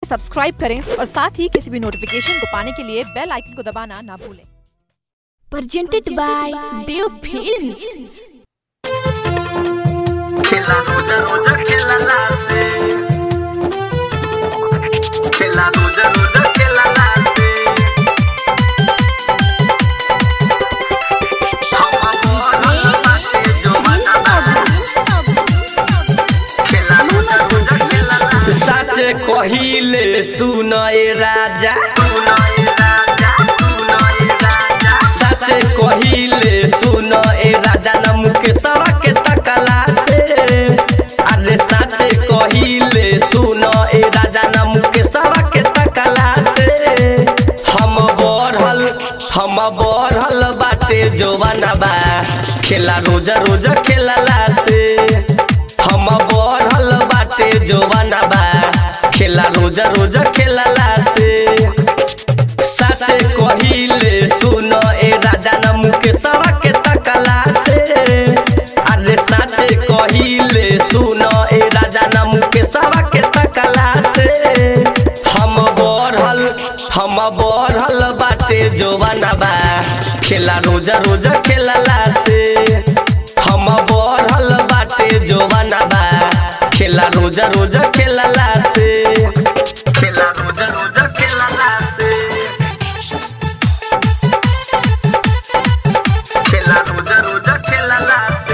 Subscribe करें और साथ ही किसी भी नोटिफिकेशन को पाने के लिए बेल आइकन को दबाना ना भूलें presented by Dev Films. खेला रोजा रोजा खेला लासे खेला रोजा रोजा खेला लासे हम बोल बाटे जो बता खेला रोजा रोजा खेला लासे सच कहिले सुन ए राजा सुनाए राजा सुनाए राजा सच कहिले सुन ए राजा न मुके सवा के तकला से अरे सच कहिले सुन ए राजा न मुके सवा के तकला से हम बढ़ल हम बढ़ल बाटे जोवाना बा खेला रोजा रोजा खेलला से हम बढ़ल बाटे जोवाना बा खेला रोजा रोजा खेलला से सच कहिले सुन ए राजा न मुके सवा के तकला से अरे सच कहिले सुन ए राजा न मुके सवा के तकला से हम बढ़ल हम बढ़ल बाटे जोवाना बा खेला रोजा रोजा खेलला से हम बढ़ल बाटे जोवाना बा खेला रोजा रोजा खेलला से खेला रोजा रोजा खेला लासे खेला रोजा रोजा खेला लासे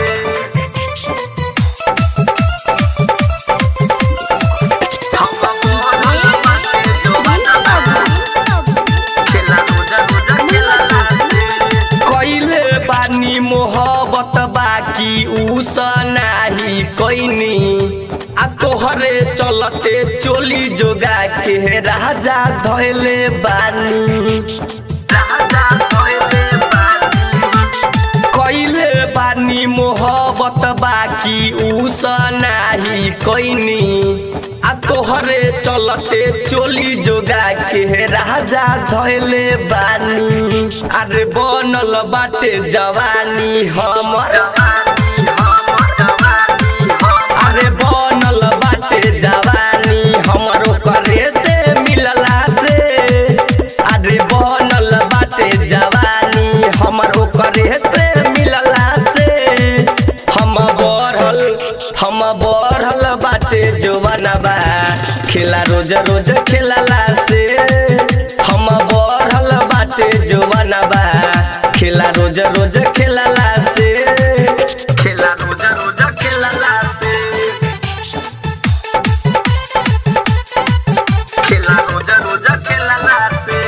हम बोल बाटे जो बता खेला रोजा रोजा खेला लासे कैले बानी मोहब्बत बाकी उस नाही कैनी आ तोहरे चलते चोली जोगा के राजा धैले बानी राजा होइले बानी कैले बानी मोहब्बत बाकी उस नाही कैनी आ तोहरे चलते चोली जोगा के राजा धैले बानी अरे बनल बाटे जवानी हमर जवानी हम जवानी हम अरे बनल बाटे जवानी हमरो करे से मिलला से अरे बनल बाटे जवानी हमरो करे से मिलला से हम बढ़ल हम बढ़ल बाटे जवाना बा खेला रोज रोज खेलला से हम बढ़ल बाटे जवाना बा खेला रोज रोज खेलला से खेला रोजा रोजा खेला लासे खेला रोजा रोजा खेला लासे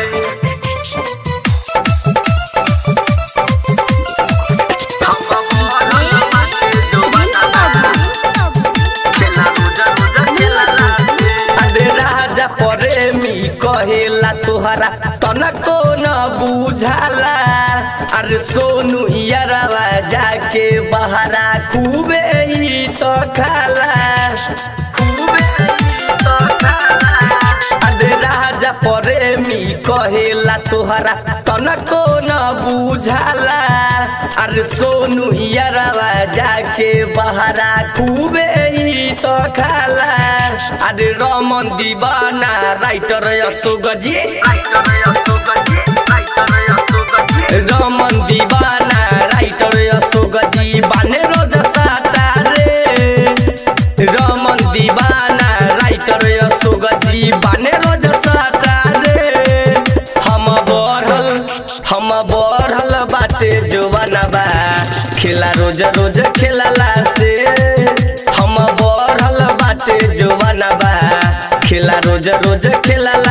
हम बोल बाटे जो बता खेला रोजा रोजा खेला लासे अरे राजा प्रेमी कहेला तोहरा तनको न बुझाला अरे सोनू यारवा जाके बहरा खूबे ही तो खाला खूबे ही तो खाला अरे राजा प्रेमी कहेला तोहरा तनको न बुझाला अरे सोनू यारवा जाके बहरा खूबे ही तो खाला अरे रमन दीवाना राइटर अशोक जी राइटर अशोक जी राइटर अशोक जी रमन दीवाना राइटर अशोक जी बाने रोज साता रे रमन दीवाना राइटर अशोक जी बाने रोज साता रे हम बढ़ल हम बढ़ल बाटे जवाना बा खेला रोज रोज खेलला से हम बढ़ल बाटे जवाना बा खेला रोज रोज खेलला